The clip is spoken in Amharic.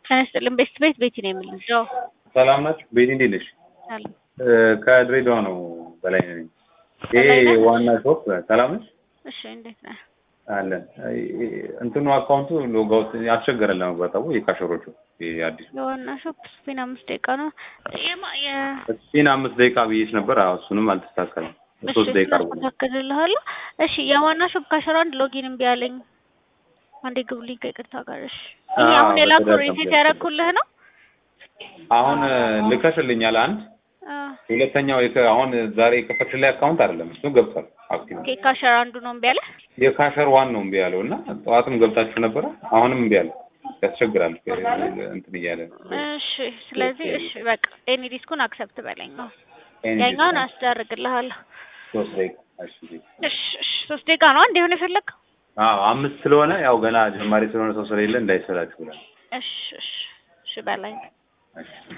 ጤና ይስጥልን። ቤት ቤት ቤቲ ነው የምልለው። ሰላም ናችሁ? ቤቲ እንዴት ነሽ? ሰላም ከድሬዳዋ ነው በላይ ነኝ። ይሄ በላይ ነህ? ዋና ሾፕ ሰላም ነሽ? እሺ፣ እንዴት ነህ? አለን እንትኑ አካውንቱ ሎጋውት ያስቸገረን ለመግባት አቦ የካሸሮቹ ይሄ አዲሱ የዋና ሾፕ ስፒን አምስት ደቂቃ ነው። የማ የ ስፒን አምስት ደቂቃ ብዬሽ ነበር። አዎ እሱንም አልተስተካከለም። ሶስት ደቂቃ አርጉ። አስተካክልልሃለሁ። እሺ፣ የዋና ሾፕ ካሸራ አንድ ሎጊን እምቢ አለኝ። አንዴ ግቡልኝ ከይቅርታ ጋር። እሺ፣ ይሄ አዎ፣ አሁን የላኩ በተደጋጋሚ ሪሴት ያደረኩልህ ነው። አሁን ልከሽልኛል አንድ አዎ። ሁለተኛው የከ- አሁን ዛሬ የከፈትሽ ላይ አካውንት አይደለም እሱ ገብቷል። አክቲቭ ኦኬ፣ ካሸራ አንዱ ነው እምቢ አለ። የካሸር ዋን ነው እምቢ ያለው እና ጠዋትም ገብታችሁ ነበረ። አሁንም እምቢ አለ። ያስቸግራል እንትን እያለ እሺ፣ ስለዚህ እሺ፣ በቃ ኤኒ ዲስኩን አክሰፕት በለኝ ነው። ኤኒ ያኛውን ዲስክ አስደርግልሃለሁ። ሶስት ደቂቃ እሺ እሺ፣ እሺ፣ ሶስት ደቂቃ ነው አንድ የሆነ የፈለግከው? አዎ አምስት ስለሆነ ያው ገና ጀማሪ ስለሆነ ሰው ስለሌለ እንዳይሰላችሁ ብላል። እሺ፣ እሺ፣ እሺ በለኝ። እሺ